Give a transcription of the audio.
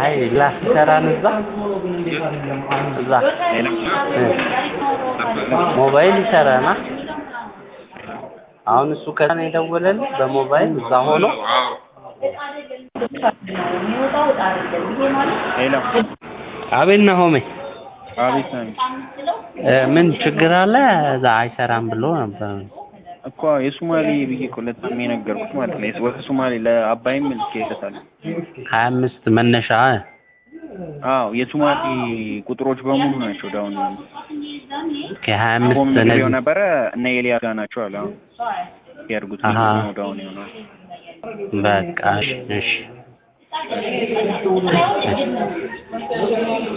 አይ ላስ ይሰራን እዛ እዛ እ ሞባይል ይሰራና አሁን እሱ ከዛ ነው የደወለልኝ በሞባይል እዛ ሆኖ ሄሎ አቤት ናሆሜ አቤት ነኝ እ ምን ችግር አለ እዛ አይሰራም ብሎ ነበር እኮ የሶማሌ ብዬ እኮ ለታሜ የነገርኩት ማለት ነው ወደ ሶማሌ ለአባይም ልኬለታለሁ ሀያ አምስት መነሻ እ አዎ የሶማሌ ቁጥሮች በሙሉ ናቸው ዳውን ከሀያ አምስት ኮም ነግሬው እነዚህ ነበረ እነ ኤልያስ ጋር ናቸው አለ አሁን ያድርጉት አሀ። ነው ዳውን ይሆናል በቃ እሺ እሺ